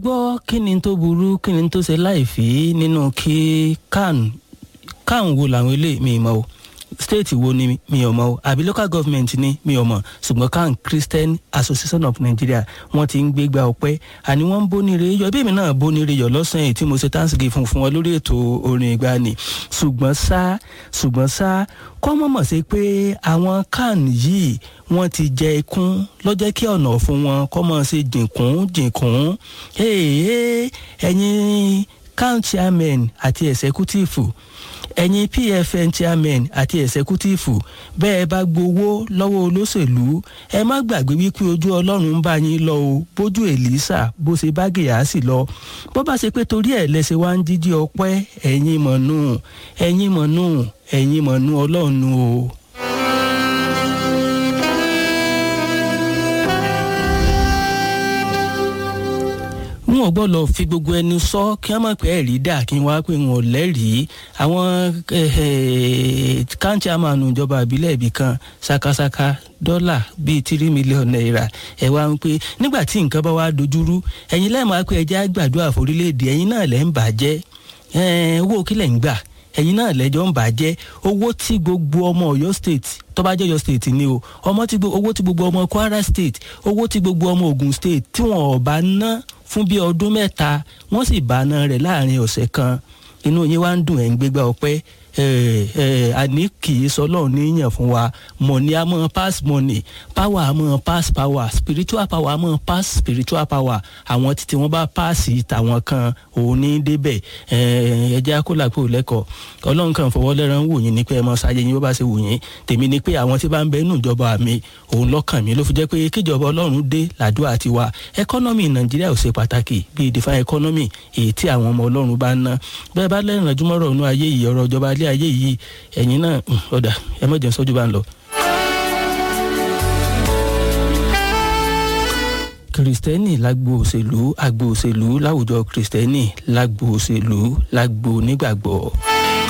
gbọ́ kí ni tó burú kí ni tó ṣe láìfí nínú kí can can wo làwọn eléyìí mi mọ̀ o state wo ni mi ò mọ̀ o àbí local government ni mi ò mọ̀ ṣùgbọ́n can Christian Association of Nigeria wọ́n ti ń gbégbá ọpẹ́ àní wọ́n ń bónire yọ bí èmi náà bónire yọ lọ́sàn-án èyí tí mo ṣe thanksgiving fún fún wọn lórí ètò orin ìgbani ṣùgbọ́n ṣá ṣùgbọ́n ṣá kọ́ mọ̀mọ̀ sí pé àwọn can yìí wọ́n ti jẹ ikún lọ́jọ́ kí ọ̀nà fún wọn kọ́ mọ̀ ṣe jìnkún jìnkún ẹ̀yin can chairman àti executive ẹ̀yin pfn chairman àti ẹ̀sẹ̀kútìfù bẹ́ẹ̀ bá gbowó lọ́wọ́ olóṣèlú ẹ má gbàgbé wípé ojú ọlọ́run ń bá yín lọ o bójú èlísà bó ṣe bá gèyàsì lọ bó bá ṣe pé torí ẹ̀ lẹ́sẹ̀ wá ń jíjí ọpẹ́ ẹ̀yin mọ̀nù ẹ̀yin mọ̀nù ẹ̀yin mọ̀nù ọlọ́run o. n ò gbọ́dọ̀ fi gbogbo ẹnu sọ kí wọ́n mọ̀ pé ẹ̀rí dà kí n wá pé n ò lẹ́rìí àwọn káńtì àmàlù ìjọba ìbílẹ̀ ibì kan ṣakaṣaka dọ́là bíi tírí mílíọ̀nù náírà ẹ̀ wá ń pé nígbà tí nǹkan bá wá dojúrú ẹ̀yin lẹ́ẹ̀mọ́ pé ẹjẹ́ àgbàdo àforílẹ̀-èdè ẹ̀yin náà lẹ́ ń bàjẹ́ owó kílẹ̀ ń gbà ẹ̀yin náà lẹ́jọ́ ń bàjẹ́ owó tí gbogbo ọmọ Ọ̀yọ́ state tó bá jẹ́ Ọ̀yọ́ state ni o ọmọ tí owó tí gbogbo ọmọ Kwara state owó tí gbogbo ọmọ Ògùn state tí wọn ò bá ná fún bí ọdún mẹ́ta wọ́n sì bá ná rẹ̀ láàrin ọ̀sẹ̀ kan inú yín wá ń dùn ẹ̀ ń gbégbá ọpẹ́ àní kì í sọ lọ́run níyàn fún wa money a máa pass money power a máa pass power spiritual power a máa pass spiritual power àwọn títí wọ́n bá paasi tàwọn kan òun ní débẹ̀ ẹjẹ́ akólàpọ̀ lẹ́kọ̀ọ́ ọlọ́run kan fọwọ́ lẹ́ran wò yín ní pé ẹ mọ sáyé yín bó bá ṣe wò yín tèmi ni pé àwọn tí bá ń bẹ nínú ìjọba mi òun lọ́kàn mi ló fi jẹ́ pé kíjọba ọlọ́run dé làdúrà ti wa ẹkọ́nọ́mì nàìjíríà ò ṣe pàtàkì bíi define economy èyí tí àwọn ọmọ ọlọ́run bá ń ná bẹ́ẹ̀ bá lẹ́rìn àjùmọ̀rọ̀ ọ̀nù ayé yìí ọ̀rọ̀ ìjọba ilé ayé yìí ẹ̀yin náà ọ̀dà ẹ mọ̀ jẹun sọ́jú bá ń lọ. kìrìsìtẹ́nì lágbo òṣèlú àgbo òṣèlú láwùjọ kìrìsìtẹ́nì lágbo òṣèlú lágbo onígbàgbọ́.